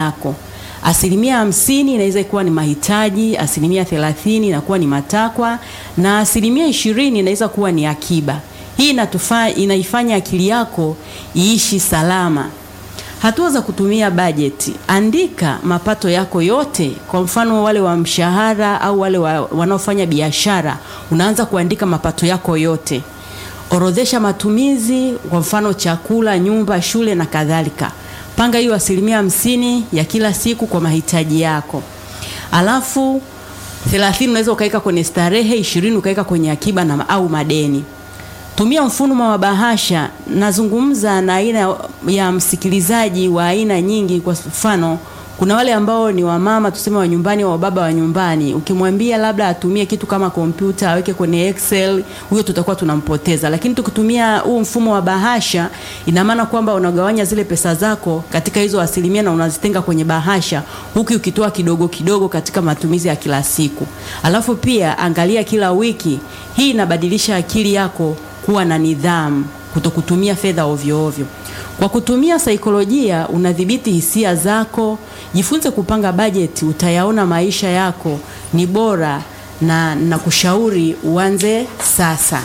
yako. Asilimia hamsini inaweza kuwa ni mahitaji, asilimia thelathini inakuwa ni matakwa na asilimia ishirini inaweza kuwa ni akiba. Hii inatufa, inaifanya akili yako iishi salama. Hatua za kutumia bajeti: andika mapato yako yote. Kwa mfano wale wa mshahara au wale wa, wanaofanya biashara, unaanza kuandika mapato yako yote. Orodhesha matumizi, kwa mfano chakula, nyumba, shule na kadhalika. Panga hiyo asilimia hamsini ya kila siku kwa mahitaji yako, alafu thelathini unaweza ukaweka kwenye starehe, ishirini ukaweka kwenye akiba na au madeni. Tumia mfumo wa bahasha. Nazungumza na aina ya msikilizaji wa aina nyingi. Kwa mfano, kuna wale ambao ni wamama tuseme wa nyumbani au baba wa nyumbani, ukimwambia labda atumie kitu kama kompyuta aweke kwenye Excel, huyo tutakuwa tunampoteza. Lakini tukitumia huu mfumo wa bahasha, ina maana kwamba unagawanya zile pesa zako katika hizo asilimia na unazitenga kwenye bahasha, huku ukitoa kidogo kidogo katika matumizi ya kila siku. Alafu pia angalia kila wiki. Hii inabadilisha akili yako kuwa na nidhamu, kutokutumia fedha ovyo ovyo. Kwa kutumia saikolojia unadhibiti hisia zako. Jifunze kupanga bajeti, utayaona maisha yako ni bora, na nakushauri uanze sasa.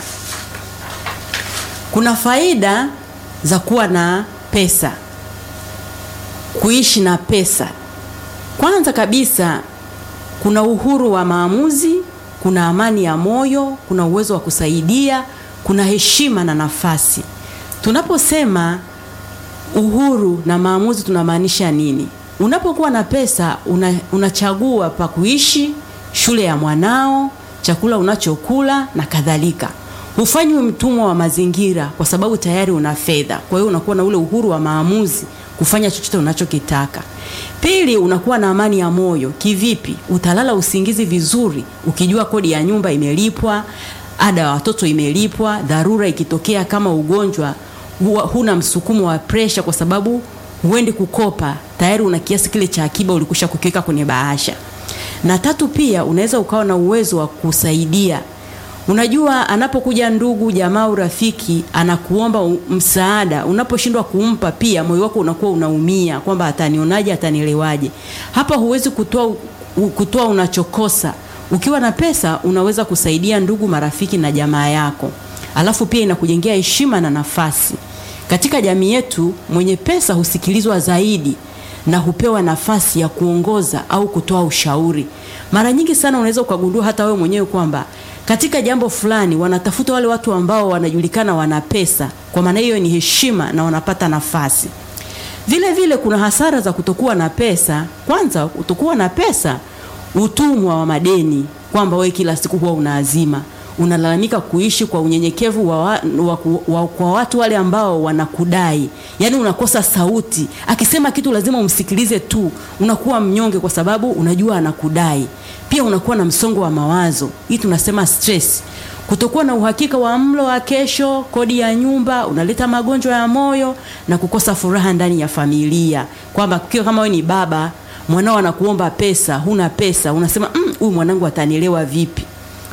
Kuna faida za kuwa na pesa, kuishi na pesa. Kwanza kabisa, kuna uhuru wa maamuzi, kuna amani ya moyo, kuna uwezo wa kusaidia kuna heshima na nafasi. Tunaposema uhuru na maamuzi tunamaanisha nini? Unapokuwa na pesa una, unachagua pa kuishi, shule ya mwanao, chakula unachokula na kadhalika. Hufanyi mtumwa wa mazingira kwa sababu tayari una fedha. Kwa hiyo unakuwa na ule uhuru wa maamuzi kufanya chochote unachokitaka. Pili, unakuwa na amani ya moyo. Kivipi? Utalala usingizi vizuri ukijua kodi ya nyumba imelipwa ada ya watoto imelipwa. Dharura ikitokea kama ugonjwa, huna msukumo wa presha, kwa sababu huendi kukopa, tayari una kiasi kile cha akiba ulikusha kukiweka kwenye bahasha. Na tatu, pia unaweza ukawa na uwezo wa kusaidia. Unajua, anapokuja ndugu jamaa au rafiki anakuomba msaada, unaposhindwa kumpa, pia moyo wako unakuwa unaumia kwamba atanionaje, atanielewaje. Hapa huwezi kutoa kutoa unachokosa ukiwa na pesa unaweza kusaidia ndugu, marafiki na jamaa yako. Alafu pia inakujengea heshima na nafasi katika jamii yetu. Mwenye pesa husikilizwa zaidi na hupewa nafasi ya kuongoza au kutoa ushauri. Mara nyingi sana unaweza ukagundua hata wewe mwenyewe kwamba katika jambo fulani wanatafuta wale watu ambao wanajulikana wana pesa, kwa maana hiyo ni heshima na wanapata nafasi. Vile vile kuna hasara za kutokuwa na pesa. Kwanza, kutokuwa na pesa utumwa wa madeni, kwamba wewe kila siku huwa unaazima, unalalamika kuishi kwa unyenyekevu wa, wa, wa, wa, kwa watu wale ambao wanakudai, yaani unakosa sauti. Akisema kitu lazima umsikilize tu, unakuwa mnyonge kwa sababu unajua anakudai. Pia unakuwa na msongo wa mawazo, hii tunasema stress. Kutokuwa na uhakika wa mlo wa kesho, kodi ya nyumba, unaleta magonjwa ya moyo na kukosa furaha ndani ya familia, kwamba kama wewe ni baba mwanao anakuomba pesa, huna pesa, unasema huyu mm, mwanangu atanielewa vipi?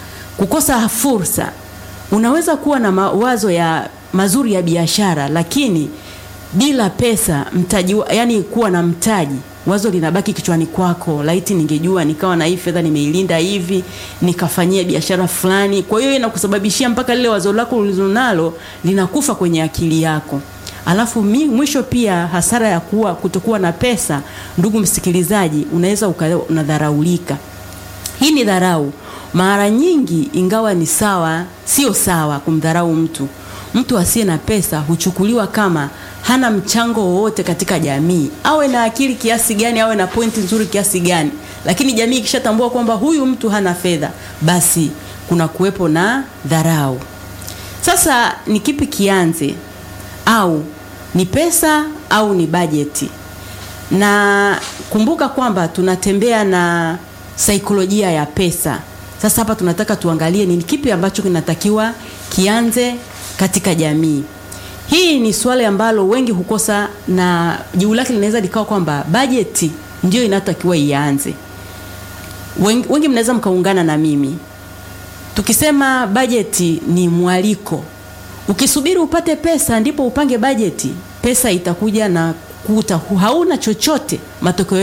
Kukosa fursa. Unaweza kuwa na mawazo ya mazuri ya biashara, lakini bila pesa mtaji, yani kuwa na mtaji, wazo linabaki kichwani kwako, laiti ningejua nikawa na hii fedha nimeilinda hivi nikafanyia biashara fulani. Kwa hiyo inakusababishia mpaka lile wazo lako ulilonalo linakufa kwenye akili yako. Alafu mi, mwisho pia hasara ya kuwa kutokuwa na pesa, ndugu msikilizaji, unaweza unadharaulika. Hii ni dharau mara nyingi, ingawa ni sawa, sio sawa kumdharau mtu. Mtu asiye na pesa huchukuliwa kama hana mchango wowote katika jamii, awe na akili kiasi gani, awe na pointi nzuri kiasi gani, lakini jamii ikishatambua kwamba huyu mtu hana fedha, basi kuna kuwepo na dharau. Sasa ni kipi kianze au ni pesa au ni bajeti? Na kumbuka kwamba tunatembea na saikolojia ya pesa. Sasa hapa tunataka tuangalie ni kipi ambacho kinatakiwa kianze katika jamii. Hii ni swali ambalo wengi hukosa, na jibu lake linaweza likawa kwamba bajeti ndio inatakiwa ianze. Wengi, wengi mnaweza mkaungana na mimi tukisema bajeti ni mwaliko Ukisubiri upate pesa ndipo upange bajeti, pesa itakuja na kuta hauna chochote, matokeo